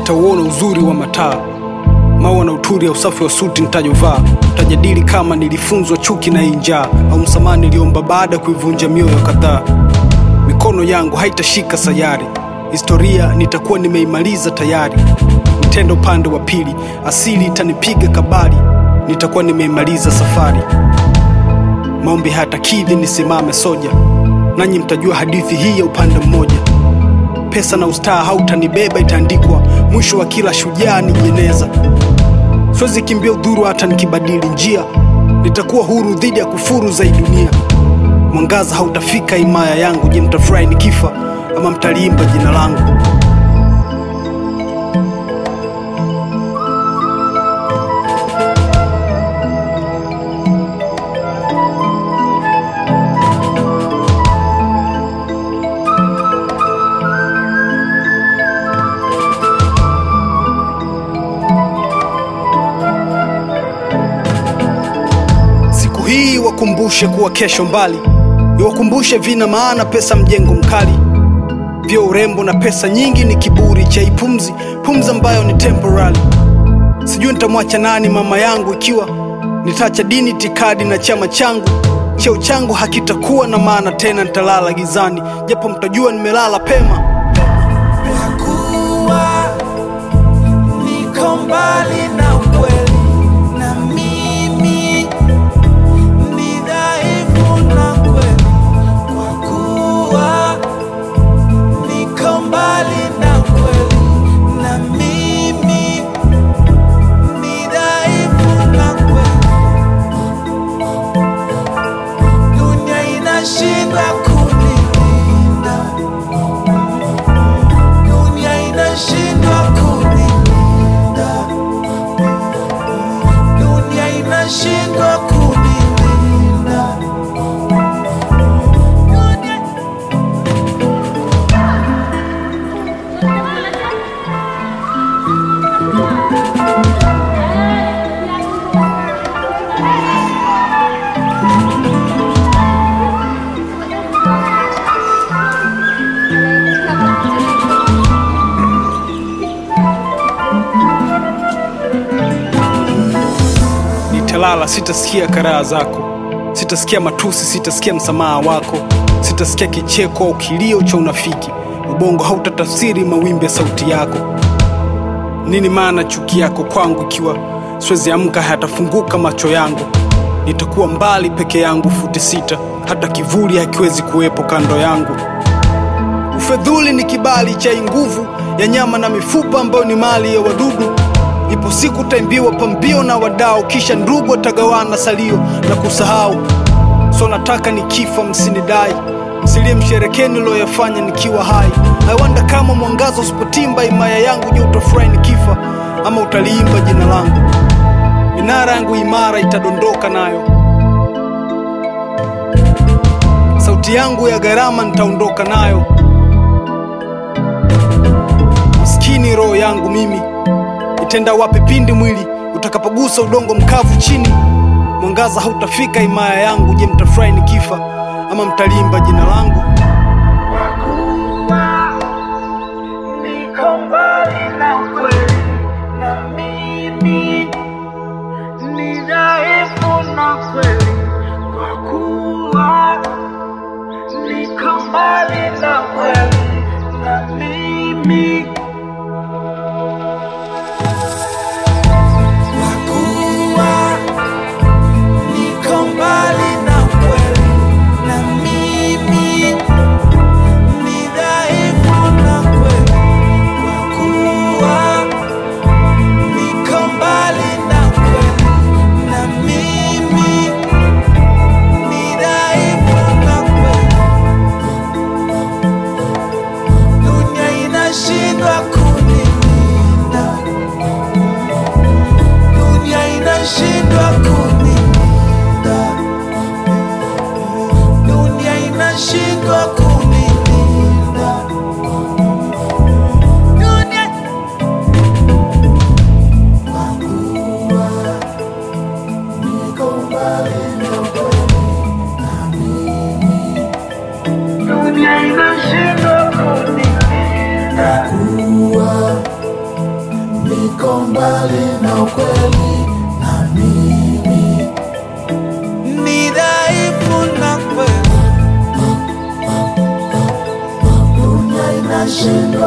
nitauona uzuri wa mataa maua na uturi ya usafi wa suti nitajovaa tajadili kama nilifunzwa chuki na hii njaa au msamaha niliomba baada ya kuivunja mioyo kadhaa mikono yangu haitashika sayari historia nitakuwa nimeimaliza tayari nitenda upande wa pili asili itanipiga kabari nitakuwa nimeimaliza safari maombi hayatakidhi nisimame soja nanyi mtajua hadithi hii ya upande mmoja pesa na ustaa hautanibeba itaandikwa mwisho wa kila shujaa ni jeneza siwezi kimbia udhuru hata nikibadili njia nitakuwa huru dhidi ya kufuru za hii dunia mwangaza hautafika himaya yangu je mtafurahi nikifa ama mtaliimba jina langu siku hii wakumbushe kuwa kesho mbali iwakumbushe vina maana pesa mjengo mkali vyo urembo na pesa nyingi ni kiburi cha ipumzi pumzi ambayo ni temporary sijui nitamwacha nani mama yangu ikiwa nitaacha dini tikadi na chama changu cheo changu hakitakuwa na maana tena nitalala gizani japo mtajua nimelala pema Kwa kuwa niko mbali na ukweli, na mimi ni dhaifu na kweli. Kwa kuwa niko mbali na ukweli, na mimi ni dhaifu na kweli. Dunia inashindwa kunilinda dunia inashindwa kunilinda, dunia inashindwa kunilinda. Dunia... nitalala sitasikia karaha zako sitasikia matusi sitasikia msamaha wako sitasikia kicheko au kilio cha unafiki ubongo hautatafsiri mawimbi ya sauti yako nini maana chuki yako kwangu ikiwa siwezi amka hayatafunguka macho yangu nitakuwa mbali peke yangu futi sita hata kivuli hakiwezi kuwepo kando yangu ufedhuli ni kibali cha hii nguvu ya nyama na mifupa ambayo ni mali ya wadudu ipo siku taimbiwa pambio na wadao kisha ndugu watagawana salio na kusahau so nataka nikifa msinidai msilie msherekeni loyafanya nikiwa hai aiwanda kama mwangaza usipotimba imaya yangu je utafurahi nikifa ama utaliimba jina langu minara yangu imara itadondoka nayo sauti yangu ya gharama nitaondoka nayo maskini roho yangu mimi itenda wapi pindi mwili utakapogusa udongo mkavu chini mwangaza hautafika himaya yangu je mtafurahi nikifa ama mtalimba jina langu Niko mbali na ukweli, na mimi ni dhaifu na kweli, kwa kuwa niko mbali na kweli, na mimi kwa kuwa niko mbali na ukweli, na mimi ni dhaifu na kweli, kwa kuwa niko mbali na kweli, na mimi ni dhaifu na kweli. Dunia inashindwa kunilinda, dunia inashindwa kunilinda, dunia inashindwa kunilinda, dunia dunia inashindwa kunilinda, mbali na ukweli na mimi ni dhaifu na kweli dunia inashindwa